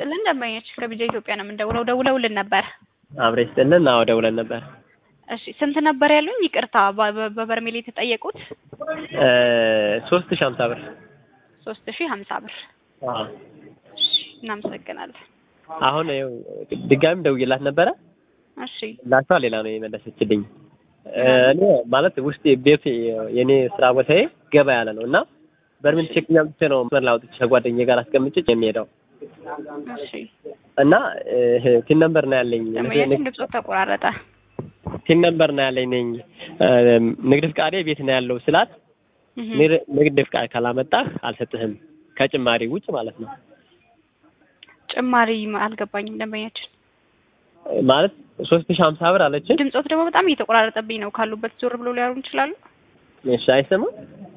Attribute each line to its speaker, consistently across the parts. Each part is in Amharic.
Speaker 1: ይስጥልን ደንበኛችን ከቢጃ ኢትዮጵያ ነው የምንደውለው። ደውለውልን ነበር።
Speaker 2: አብሬ ስጥልን። አዎ ደውለን ነበር።
Speaker 1: እሺ ስንት ነበር ያሉኝ? ይቅርታ በ- በ- በበርሜል የተጠየቁት
Speaker 2: ሶስት ሺህ ሀምሳ ብር።
Speaker 1: ሶስት ሺህ ሀምሳ ብር።
Speaker 2: አዎ
Speaker 1: እሺ እናመሰግናለን።
Speaker 2: አሁን ይኸው ድጋሚም ደውዬላት ነበረ
Speaker 1: እሺ
Speaker 2: ላቿ ሌላ ነው የመለሰችልኝ። እኔ ማለት ውስጥ ቤት የኔ ስራ ቦታዬ ገባ ያለ ነው እና በርሜል ቼክኛ ብቻ ነው መስመር ላይ አውጥቼ ከጓደኛዬ ጋር አስቀምጬ የሚሄደው
Speaker 1: እሺ
Speaker 2: እና ቲን ነምበር ነው ያለኝ
Speaker 1: ደንበኛችን ድምፆ ተቆራረጠ።
Speaker 2: ቲን ነምበር ነው ያለኝ ነኝ ንግድ ፍቃዴ ቤት ነው ያለው ስላት
Speaker 1: እህ
Speaker 2: ንግድ- ንግድ ፍቃድ ካላመጣህ አልሰጥህም ከጭማሪ ውጭ ማለት ነው
Speaker 1: ጭማሪ አልገባኝም ደንበኛችን።
Speaker 2: ማለት ሶስት ሺህ ሀምሳ ብር አለችን።
Speaker 1: ድምፆት ደግሞ በጣም እየተቆራረጠብኝ ነው። ካሉበት ዞር ብሎ ሊያወሩ ይችላሉ?
Speaker 2: እሺ አይሰማም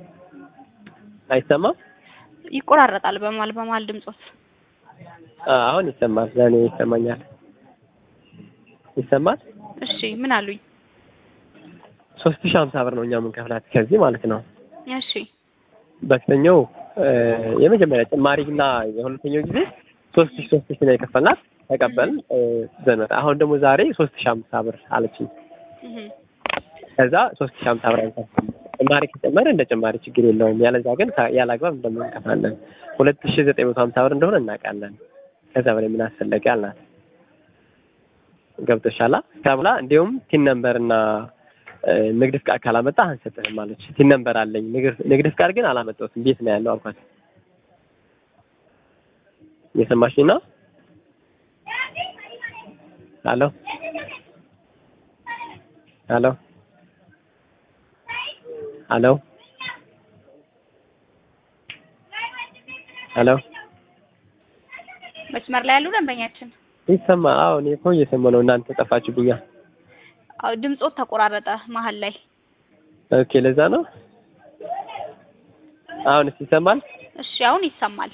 Speaker 2: አይሰማም
Speaker 1: ይቆራረጣል በመሀል በመሀል ድምፆት።
Speaker 2: አ- አሁን ይሰማል ለእኔ ይሰማኛል ይሰማል
Speaker 1: እሺ ምን አሉኝ?
Speaker 2: ሶስት ሺህ ሀምሳ ብር ነው እኛ የምንከፍላት ከዚህ ማለት ነው
Speaker 1: እሺ
Speaker 2: በስተኛው የመጀመሪያ ጭማሪና የሁለተኛው ጊዜ ሶስት ሺህ ሶስት ሺህ ነው የከፈልናት ተቀበልን እ፣ ዘመን አሁን ደግሞ ዛሬ ሶስት ሺህ ሀምሳ ብር አለችኝ
Speaker 1: እህ
Speaker 2: ከዛ ሶስት ሺህ ሀምሳ ብር አንከፍልም ጭማሪ ከጨመረ እንደ ጭማሪ ችግር የለውም ያለዛ ግን ከ- ያለ አግባብ እንደምንከፍላለን ሁለት ሺህ ዘጠኝ መቶ ሀምሳ ብር እንደሆነ እናውቃለን ከዛ በላይ ምን አስፈለገ አልናት ገብቶሻላ ተብላ እንዲሁም ቲን ነምበር እና እ፣ ንግድ ፍቃድ ካላመጣ አንሰጥህም አለች ቲን ነምበር አለኝ ንግድ ንግድ ፍቃድ ግን አላመጣሁትም ቤት ነው ያለው አልኳት እየሰማሽኝ ነው ሄሎ ሄሎ ሄሎ ሄሎ
Speaker 1: መስመር ላይ ያሉ ደንበኛችን
Speaker 2: ይሰማ አዎ እኔ እኮ እየሰማሁ ነው እናንተ ጠፋችሁብኛ
Speaker 1: አዎ ድምፆት ተቆራረጠ መሀል ላይ።
Speaker 2: ኦኬ ለዛ ነው አሁንስ ይሰማል
Speaker 1: እሺ አሁን ይሰማል።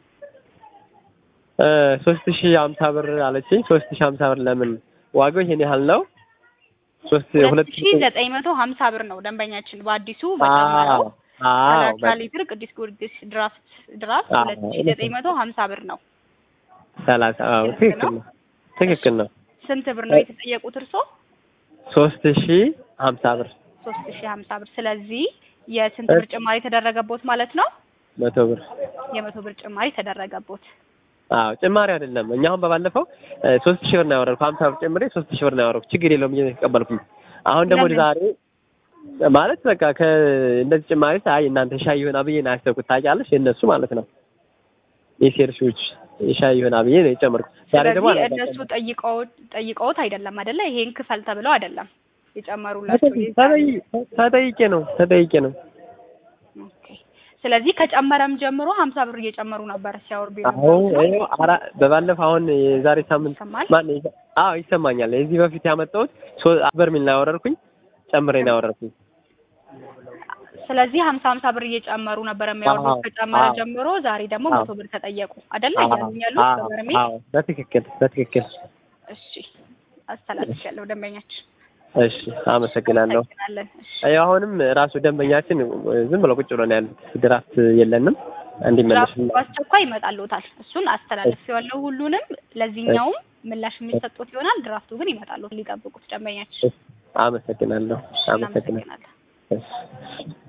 Speaker 2: እ ሶስት ሺህ ሀምሳ ብር አለችኝ ሶስት ሺህ ሀምሳ ብር ለምን ዋጋው ይሄን ያህል ነው ሶስት
Speaker 1: ሁለት
Speaker 2: ሁለት
Speaker 1: ሺ ዘጠኝ መቶ ሀምሳ ብር ነው ደንበኛችን በአዲሱ በጨመረው
Speaker 2: አዎ
Speaker 1: ሰላሳ ሊትር ቅዱስ ጊዮርጊስ ድራፍት ድራፍት
Speaker 2: አዎ፣
Speaker 1: ሁለት ሺ ዘጠኝ መቶ ሀምሳ ብር ነው።
Speaker 2: ሰላሳ አዎ ትክክል ነው ትክክል ነው
Speaker 1: ስንት ብር ነው የተጠየቁት እርሶ?
Speaker 2: ሶስት ሺህ ሀምሳ ብር
Speaker 1: ሶስት ሺ ሀምሳ ብር። ስለዚህ የስንት ብር ጭማሪ ተደረገቦት ማለት ነው?
Speaker 2: መቶ ብር
Speaker 1: የመቶ ብር ጭማሪ ተደረገቦት።
Speaker 2: አዎ ጭማሪ አይደለም እኛ አሁን በባለፈው እ ሶስት ሺህ ብር ነው ያወረድኩ ሀምሳ ብር ጨምሬ ሶስት ሺህ ብር ነው ያወረድኩ ችግር የለውም እየተቀበልኩኝ አሁን ደግሞ
Speaker 1: ለምን?
Speaker 2: ዛሬ ማለት በቃ ከእንደዚህ ጭማሪ አይ እናንተ ሻይ ይሆና ብዬ ነው ያሰብኩት ታውቂያለሽ የእነሱ ማለት ነው የሴርሾች ሻይ ይሆና ብዬ ነው የጨመርኩት ዛሬ ደግሞ
Speaker 1: ስለዚህ
Speaker 2: አልመጣም።
Speaker 1: እነሱ ጠይቀው ጠይቀውት አይደለም አይደለ? ይሄን ክፈል ተብለው አይደለም የጨመሩላቸው።
Speaker 2: ተጠይ- ተጠይቄ ነው ተጠይቄ ነው
Speaker 1: ኦኬ። ስለዚህ ከጨመረም ጀምሮ ሀምሳ ብር እየጨመሩ ነበር ሲያወርዱ
Speaker 2: አዎ
Speaker 1: የነበሩት ነው።
Speaker 2: ይኸው አራ በባለፈው አሁን የዛሬ ሳምንት
Speaker 1: ይሰማል?
Speaker 2: ማን አዎ ይሰማኛል የዚህ በፊት ያመጣሁት ሶ በርሜል ነው ያወረድኩኝ ጨምሬ ነው ያወረድኩኝ
Speaker 1: ስለዚህ ሀምሳ ሀምሳ ብር እየጨመሩ ነበር የሚያወርዱት
Speaker 2: አዎ፣
Speaker 1: ከጨመረ
Speaker 2: አዎ።
Speaker 1: ጀምሮ ዛሬ ደግሞ
Speaker 2: አዎ።
Speaker 1: መቶ ብር ተጠየቁ አይደለ?
Speaker 2: አዎ
Speaker 1: እያሉኝ ያሉት
Speaker 2: አዎ
Speaker 1: በበርሜል።
Speaker 2: አዎ በትክክል በትክክል
Speaker 1: እሺ አስተላልፊያለሁ ደንበኛችን።
Speaker 2: እሺ አመሰግናለሁ
Speaker 1: እናመሰግናለን። እሺ
Speaker 2: አይ አሁንም ራሱ ደንበኛችን ዝም ብሎ ቁጭ ብሎ ነው ያሉት ድራፍት የለንም እንዲመለስ
Speaker 1: ድራፍቱ በአስቸኳይ ይመጣልዎታል። እሱን አስተላልፌዋለሁ ሁሉንም። ለዚህኛውም ምላሽ የሚሰጡት ይሆናል። ድራፍቱ ግን ይመጣልዎት ሊጠብቁት ደንበኛችን።
Speaker 2: አመሰግናለሁ አመሰግናለሁ
Speaker 1: እናመሰግናለን።
Speaker 2: እሺ